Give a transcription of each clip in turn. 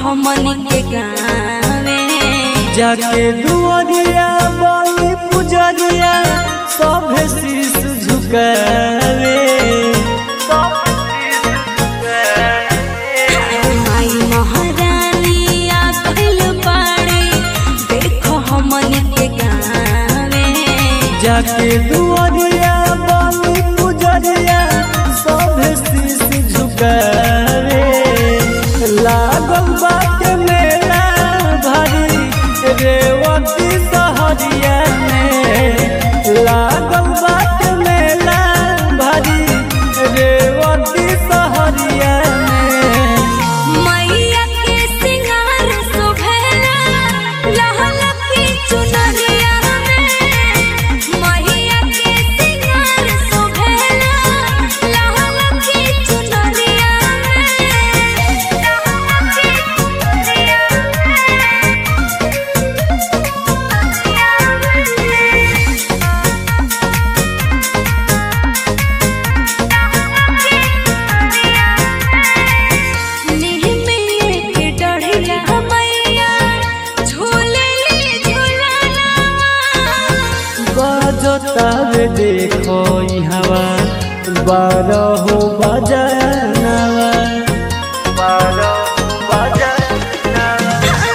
हमनी के गावे जाके दुआरिया बाली पुजरिया सभे शीश झुकावे माई महारानी आखिल पाड़े देखो हमनी के गावे जाके दुआरिया बाली पुजरिया सभे शीश झुकावे लागल बाटे मेला भारी रेवती सहरिया में लागल बाटे मेला भारी रेवती सहरिया में मैया के सिंगार शोभेला लहल की चुनरिया में मैया के सिंगार शोभेला लहल की चुनरिया में लहल की बजतावे देखो हवा बारह बजनवा बारह बजनवा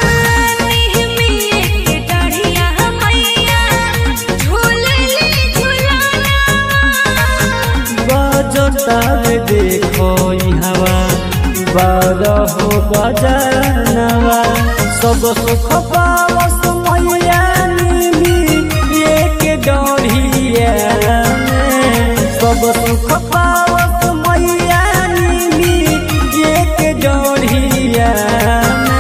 बजतावे देखो हवा बारह बजनवा सब सुख पावस मैया नीली एक डढ़िया में सब सुख पावस मैया नीली एक डढ़िया में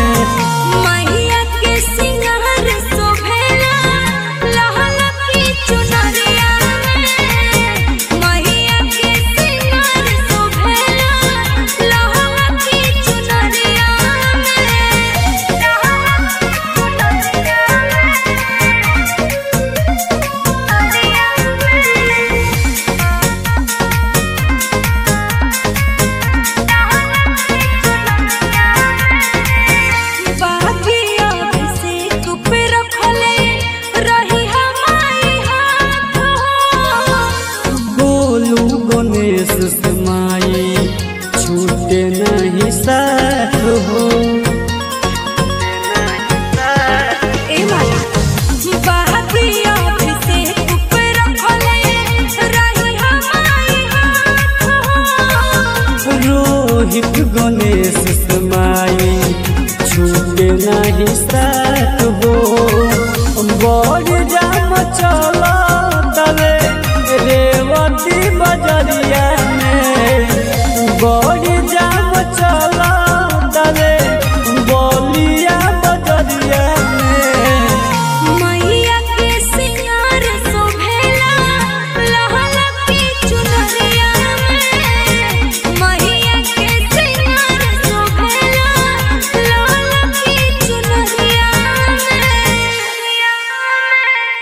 बोलू गणेश समाई छूटे नहीं साथ हो रोहित गणेश समाई छूटे नहीं साथ हो बड़ जाम चल